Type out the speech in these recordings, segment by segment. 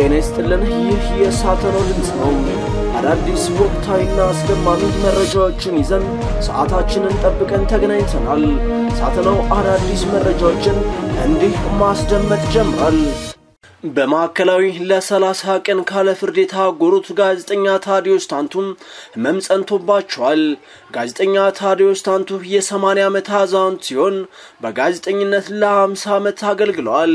ጤና ይስጥልን። ይህ የሳተናው ድምፅ ነው። አዳዲስ ወቅታዊና አስደማሚ መረጃዎችን ይዘን ሰዓታችንን ጠብቀን ተገናኝተናል። ሳተናው አዳዲስ መረጃዎችን እንዲህ ማስደመጥ ጀምሯል። በማዕከላዊ ለሰላሳ ቀን ካለ ፍርድ የታጎሩት ጋዜጠኛ ታዲዮስ ታንቱም ህመም ጸንቶባቸዋል። ጋዜጠኛ ታዲዮስ ታንቱ የ80 ዓመት አዛውንት ሲሆን በጋዜጠኝነት ለ50 ዓመት አገልግለዋል።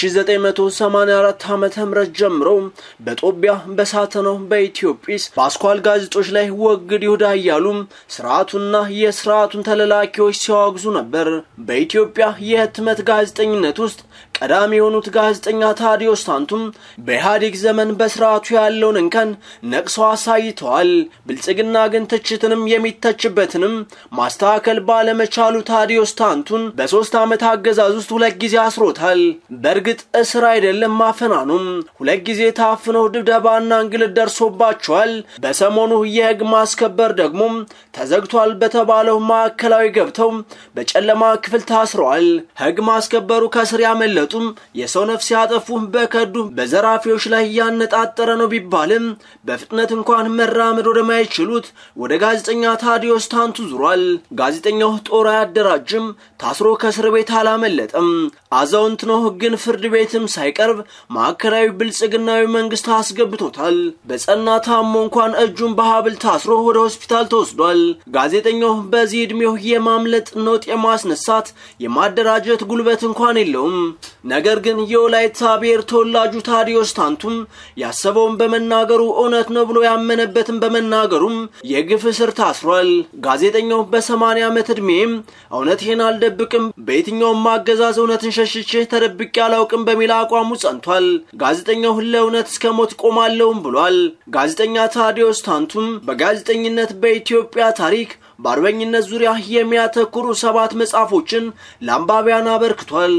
በ1984 ዓ ም ጀምሮ በጦቢያ በሳተናው በኢትዮጲስ በአስኳል ጋዜጦች ላይ ወግድ ይሁዳ እያሉ ስርዓቱና የስርዓቱን ተለላኪዎች ሲያወግዙ ነበር። በኢትዮጵያ የህትመት ጋዜጠኝነት ውስጥ ቀዳሚ የሆኑት ጋዜጠኛ ታዲዮስ ታንቱም በኢህአዴግ ዘመን በስርዓቱ ያለውን እንከን ነቅሰው አሳይተዋል። ብልጽግና ግን ትችትንም የሚተችበትንም ማስተካከል ባለመቻሉ ታዲዮስ ታንቱን በሶስት ዓመት አገዛዝ ውስጥ ሁለት ጊዜ አስሮታል። በእርግጥ እስር አይደለም ማፈናኑም፣ ሁለት ጊዜ ታፍነው ድብደባና እንግልት ደርሶባቸዋል። በሰሞኑ የህግ ማስከበር ደግሞ ተዘግቷል በተባለው ማዕከላዊ ገብተው በጨለማ ክፍል ታስረዋል። ህግ ማስከበሩ ከስር ያመለጡ የሰው ነፍስ ያጠፉ በከዱ በዘራፊዎች ላይ ያነጣጠረ ነው ቢባልም በፍጥነት እንኳን መራመድ ወደማይችሉት ወደ ጋዜጠኛ ታዲዮስ ታንቱ ዙሯል። ጋዜጠኛው ጦር አያደራጅም፣ ታስሮ ከእስር ቤት አላመለጠም። አዛውንት ነው፣ ግን ፍርድ ቤትም ሳይቀርብ ማዕከላዊ ብልጽግናዊ መንግስት አስገብቶታል። በጸና ታሞ እንኳን እጁን በሀብል ታስሮ ወደ ሆስፒታል ተወስዷል። ጋዜጠኛው በዚህ ዕድሜው የማምለጥ ነውጥ የማስነሳት የማደራጀት ጉልበት እንኳን የለውም። ነገር ግን የወላይታ ብሔር ተወላጁ ታዲዮስ ታንቱም ያሰበውን በመናገሩ እውነት ነው ብሎ ያመነበትን በመናገሩም የግፍ እስር ታስሯል። ጋዜጠኛው በሰማንያ ዓመት ዕድሜም እውነቴን አልደብቅም፣ በየትኛውም አገዛዝ እውነትን ሸሽቼ ተደብቄ አላውቅም በሚል አቋሙ ጸንቷል። ጋዜጠኛው ለእውነት እስከ ሞት ቆማለሁም ብሏል። ጋዜጠኛ ታዲዮስ ታንቱም በጋዜጠኝነት በኢትዮጵያ ታሪክ በአርበኝነት ዙሪያ የሚያተኩሩ ሰባት መጽሐፎችን ለአንባቢያን አበርክቷል።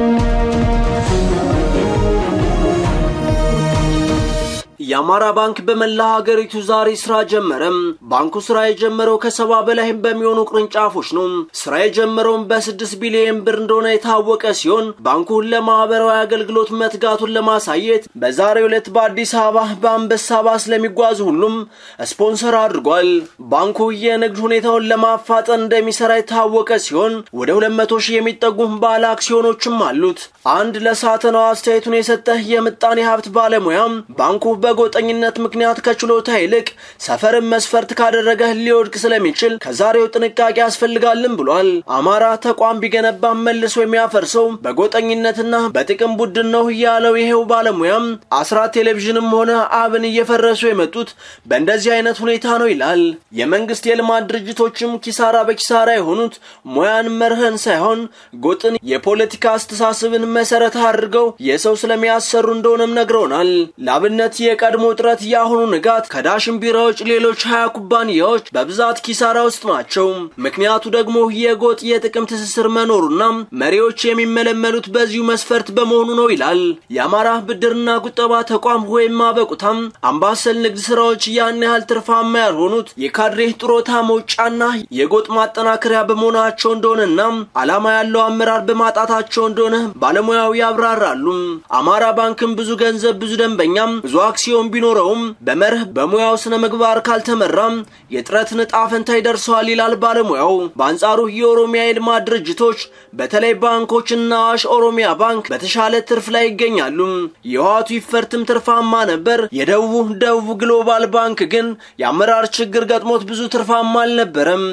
የአማራ ባንክ በመላ ሀገሪቱ ዛሬ ስራ ጀመረም። ባንኩ ስራ የጀመረው ከሰባ በላይ በሚሆኑ ቅርንጫፎች ነው። ስራ የጀመረውም በስድስት ቢሊዮን ብር እንደሆነ የታወቀ ሲሆን ባንኩ ለማህበራዊ አገልግሎት መትጋቱን ለማሳየት በዛሬው ዕለት በአዲስ አበባ በአንበሳ ባስ ለሚጓዙ ሁሉም ስፖንሰር አድርጓል። ባንኩ የንግድ ሁኔታውን ለማፋጠን እንደሚሰራ የታወቀ ሲሆን ወደ ሁለት መቶ ሺህ የሚጠጉ ባለ አክሲዮኖችም አሉት። አንድ ለሳተናው አስተያየቱን የሰጠ የምጣኔ ሀብት ባለሙያም ባንኩ በጎጠኝነት ምክንያት ከችሎታ ይልቅ ሰፈርን መስፈርት ካደረገ ሊወድቅ ስለሚችል ከዛሬው ጥንቃቄ ያስፈልጋልን ብሏል። አማራ ተቋም ቢገነባ መልሶ የሚያፈርሰው በጎጠኝነትና በጥቅም ቡድን ነው ያለው ይሄው ባለሙያም አስራት ቴሌቪዥንም ሆነ አብን እየፈረሱ የመጡት በእንደዚህ አይነት ሁኔታ ነው ይላል። የመንግስት የልማት ድርጅቶችም ኪሳራ በኪሳራ የሆኑት ሙያን መርህን ሳይሆን ጎጥን የፖለቲካ አስተሳሰብን መሰረት አድርገው የሰው ስለሚያሰሩ እንደሆነም ነግረውናል። ለአብነት የቀድሞ ጥረት የአሁኑ ንጋት ከዳሽን ቢራዎች ሌሎች ሀያ ኩባንያዎች በብዛት ኪሳራ ውስጥ ናቸው። ምክንያቱ ደግሞ የጎጥ የጥቅም ትስስር መኖሩና መሪዎች የሚመለመሉት በዚሁ መስፈርት በመሆኑ ነው ይላል። የአማራ ብድርና ቁጠባ ተቋም ወይም አበቁታም አምባሰል ንግድ ስራዎች ያን ያህል ትርፋማ ያልሆኑት የካድሬ ጥሮታ መውጫና የጎጥ ማጠናከሪያ በመሆናቸው እንደሆነና ዓላማ ያለው አመራር በማጣታቸው እንደሆነ ባለሙያው ያብራራሉ። አማራ ባንክም ብዙ ገንዘብ ብዙ ደንበኛም ብዙ አክሲዮን ቢኖረውም በመርህ በሙያው ስነ ምግባር ካልተመራም የጥረትን ዕጣ ፈንታ ይደርሰዋል ይላል ባለሙያው። በአንጻሩ የኦሮሚያ የልማት ድርጅቶች በተለይ ባንኮችና አዋሽ ኦሮሚያ ባንክ በተሻለ ትርፍ ላይ ይገኛሉ። የህዋቱ ይፈርትም ትርፋማ ነበር። የደቡቡ ደቡብ ግሎባል ባንክ ግን የአመራር ችግር ገጥሞት ብዙ ትርፋማ አልነበረም።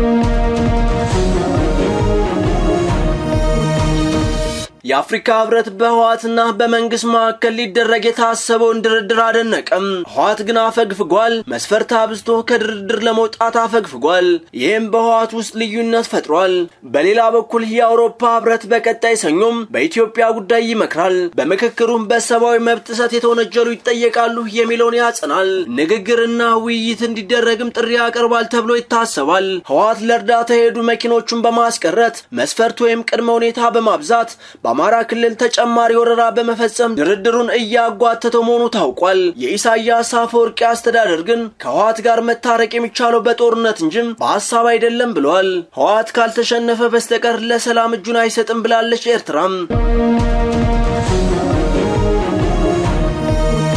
የአፍሪካ ህብረት በህዋትና በመንግስት መካከል ሊደረግ የታሰበውን ድርድር አደነቀም። ህዋት ግን አፈግፍጓል። መስፈርት አብዝቶ ከድርድር ለመውጣት አፈግፍጓል። ይህም በህዋት ውስጥ ልዩነት ፈጥሯል። በሌላ በኩል የአውሮፓ ህብረት በቀጣይ ሰኞም በኢትዮጵያ ጉዳይ ይመክራል። በምክክሩም በሰብአዊ መብት ጥሰት የተወነጀሉ ይጠየቃሉ የሚለውን ያጸናል። ንግግርና ውይይት እንዲደረግም ጥሪ ያቀርባል ተብሎ ይታሰባል። ህዋት ለእርዳታ የሄዱ መኪኖቹን በማስቀረት መስፈርት ወይም ቅድመ ሁኔታ በማብዛት በአማራ ክልል ተጨማሪ ወረራ በመፈጸም ድርድሩን እያጓተተው መሆኑ ታውቋል። የኢሳያስ አፈወርቂ አስተዳደር ግን ከህወሓት ጋር መታረቅ የሚቻለው በጦርነት እንጂ በሀሳብ አይደለም ብለዋል። ህወሓት ካልተሸነፈ በስተቀር ለሰላም እጁን አይሰጥም ብላለች ኤርትራም።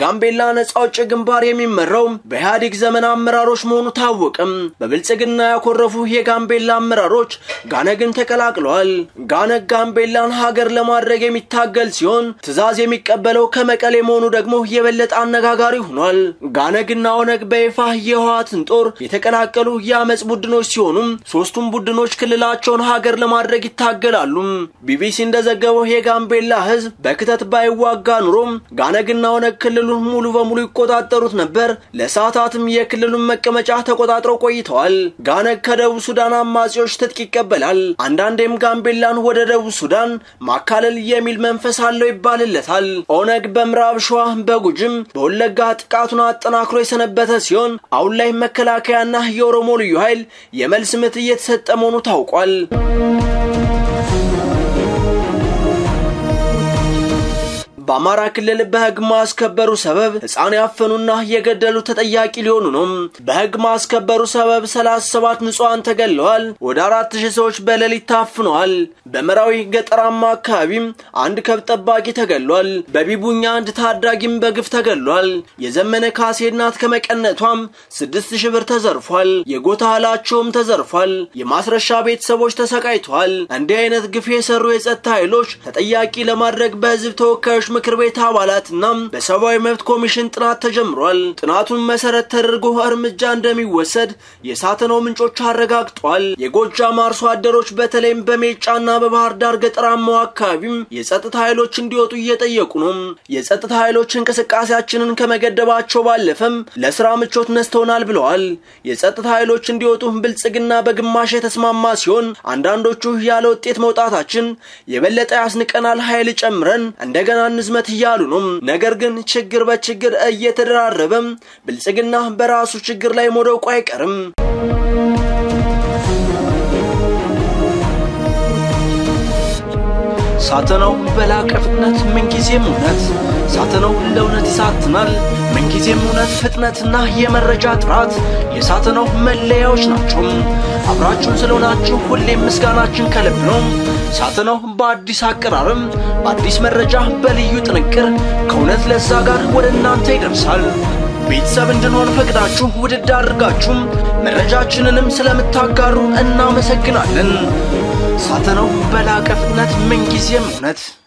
የጋምቤላ ነጻ አውጪ ግንባር የሚመራው በኢህአዴግ ዘመን አመራሮች መሆኑ ታወቅም። በብልጽግና ያኮረፉ የጋምቤላ አመራሮች ጋነግን ተቀላቅለዋል። ጋነግ ጋምቤላን ሀገር ለማድረግ የሚታገል ሲሆን ትዕዛዝ የሚቀበለው ከመቀሌ መሆኑ ደግሞ የበለጠ አነጋጋሪ ሆኗል። ጋነግና ኦነግ በይፋ የህወሓትን ጦር የተቀላቀሉ የአመፅ ቡድኖች ሲሆኑም ሶስቱም ቡድኖች ክልላቸውን ሀገር ለማድረግ ይታገላሉ። ቢቢሲ እንደዘገበው የጋምቤላ ህዝብ በክተት ባይዋጋ ኑሮም ጋነግና ኦነግ ክልሉን ሙሉ በሙሉ ይቆጣጠሩት ነበር። ለሰዓታትም የክልሉን መቀመጫ ተቆጣጥረው ቆይተዋል። ጋነግ ከደቡብ ሱዳን አማጺዎች ትጥቅ ይቀበላል። አንዳንዴም ጋምቤላን ወደ ደቡብ ሱዳን ማካለል የሚል መንፈስ አለው ይባልለታል። ኦነግ በምዕራብ ሸዋ በጉጅም በወለጋ ጥቃቱን አጠናክሮ የሰነበተ ሲሆን አሁን ላይ መከላከያና የኦሮሞ ልዩ ኃይል የመልስ ምት እየተሰጠ መሆኑ ታውቋል። በአማራ ክልል በህግ ማስከበሩ ሰበብ ህፃን ያፈኑና የገደሉ ተጠያቂ ሊሆኑ ነው። በህግ ማስከበሩ ሰበብ 37 ንጹሐን ተገለዋል። ወደ አራት ሺህ ሰዎች በሌሊት ታፍነዋል። በመራዊ ገጠራማ አካባቢም አንድ ከብት ጠባቂ ተገሏል። በቢቡኛ አንድ ታዳጊም በግፍ ተገሏል። የዘመነ ካሴ እናት ከመቀነቷም ስድስት ሺህ ብር ተዘርፏል። የጎታ እህላቸውም ተዘርፏል። የማስረሻ ቤተሰቦች ተሰቃይተዋል። እንዲህ አይነት ግፍ የሰሩ የጸጥታ ኃይሎች ተጠያቂ ለማድረግ በህዝብ ተወካዮች ምክር ቤት አባላትና በሰብአዊ መብት ኮሚሽን ጥናት ተጀምሯል። ጥናቱን መሰረት ተደርጎ እርምጃ እንደሚወሰድ የሳተናው ምንጮች አረጋግጧል። የጎጃም አርሶ አደሮች በተለይም በሜጫና በባህር ዳር ገጠራማው አካባቢም የጸጥታ ኃይሎች እንዲወጡ እየጠየቁ ነው። የጸጥታ ኃይሎች እንቅስቃሴያችንን ከመገደባቸው ባለፈም ለስራ ምቾት ነስተውናል ብለዋል። የጸጥታ ኃይሎች እንዲወጡ ብልጽግና በግማሽ የተስማማ ሲሆን አንዳንዶቹ ያለ ውጤት መውጣታችን የበለጠ ያስንቀናል፣ ኃይል ጨምረን እንደገና ዝመት እያሉ ነው። ነገር ግን ችግር በችግር እየተደራረበም ብልጽግና በራሱ ችግር ላይ መውደቁ አይቀርም። ሳተናው በላቀ ፍጥነት ምንጊዜም እውነት ሳተናው ለእውነት ይሳትናል። ምንጊዜም እውነት፣ ፍጥነትና የመረጃ ጥራት የሳተናው መለያዎች ናቸው። አብራችሁን ስለሆናችሁ ሁሌም ምስጋናችን ከልብ ነው። ሳተናው በአዲስ አቀራረም፣ በአዲስ መረጃ፣ በልዩ ጥንቅር ከእውነት ለዛ ጋር ወደ እናንተ ይደርሳል። ቤተሰብ እንድንሆን ፈቅዳችሁ ውድድ አድርጋችሁም መረጃችንንም ስለምታጋሩ እናመሰግናለን። ሳተናው በላቀ ፍጥነት ምንጊዜም እውነት